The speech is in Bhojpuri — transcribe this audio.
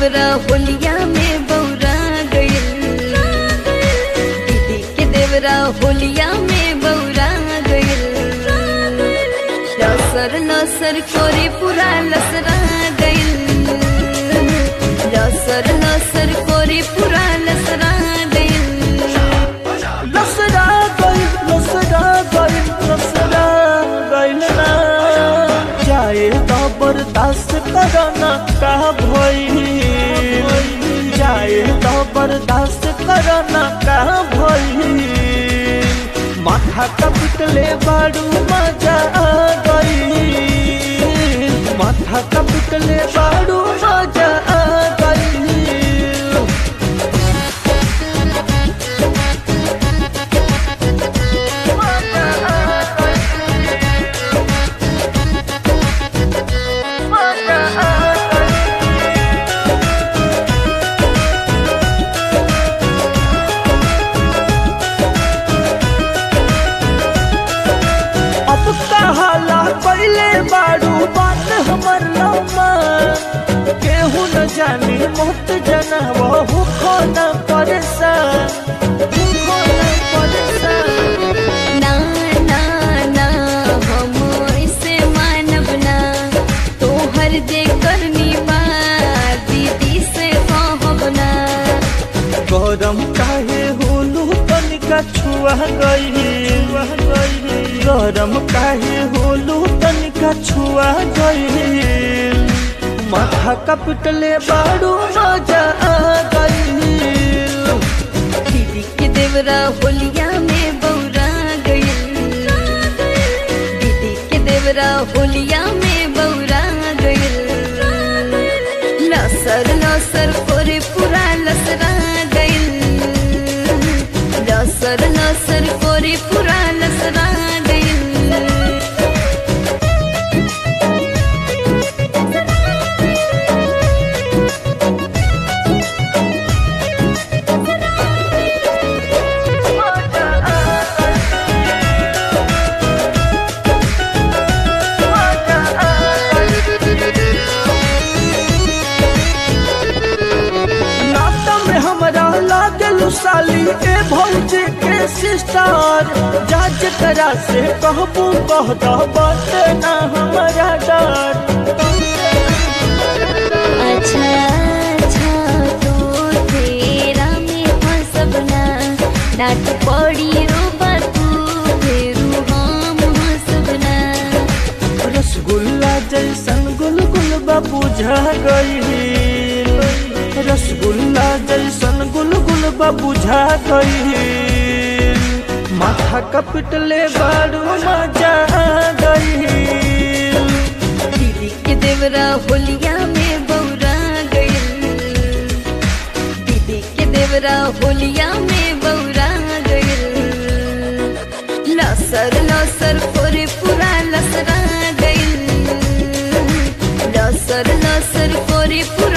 देवरा होलिया में बौरा गइल दीदी के देवरा होलिया में बौरा गइल लसर लसर कोरी पूरा लसरा गइल लसर लसर कोरी पूरा लसरा गइल लसरा गइल लसरा गइल लसरा गइल ना जाए तो बर्दाश्त करना का भइल जाए तो बर्दाश्त करना का भइल माथा कपिटले बाड़ू मजा आ गइल माथा कपिटले बाड़ू मजा आ गइल अब कहाला पहले बाड़ू बात हमर लम्मा केहू न जानी मोत जना बहु खो न परेशान खो न परेशान ना ना ना हम ऐसे मानब ना तोहर जे करनी बा दीदी से कहब ना गरम काहे होलू तनिका छुआ गई गरम काहे होलू तनिका छुआ गई माथा कपटले बाड़ू मजा आ गई दीदी के देवरा होलिया में बौरा गइल दीदी के देवरा होलिया में बौरा गइल लसर लसर कोरे पूरा लसरा गइल लसर लसर कोरे पूरा लसरा गइल नाता में हमरा लागल साली ए भौजी के सिस्टर जाज करा से कहबू कह दो बात ना हमरा डर अच्छा अच्छा तो तेरा में फंसब ना डांट पड़ी रोबा तू फेरू हम हंसब ना रसगुल्ला जैसन गुलगुल बुझा गई रसगुल्ला जैसन गुलगुल बुझा गई माथा कपटले बारू मजा आ गई दीदी के देवरा होलिया में बौरा गइल दीदी के देवरा होलिया में बौरा गइल लसर लसर कोरे पूरा लसरा गइल लसर लसर कोरे पूरा